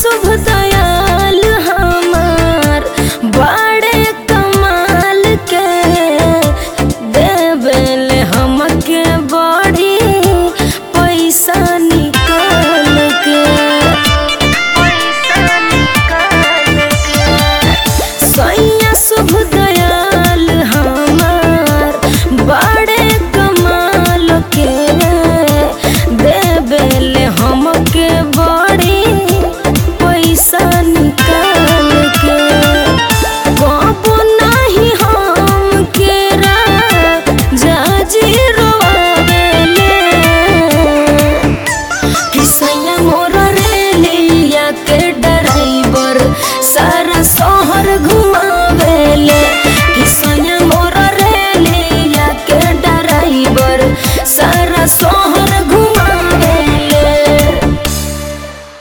शुभ दयाल हमार बड़े कमाल के देवेल हमके बड़ी पैसा निकाल के पैसा निकाल के सैया शुभ दयाल हमार बड़े कमाल के देवेल हमके बड़ी पैसा निकाल के कबो नहीं हम केरा जाजी रोवेले किसैया मोर रेलिया के ड्राइवर सारा शहर घुमा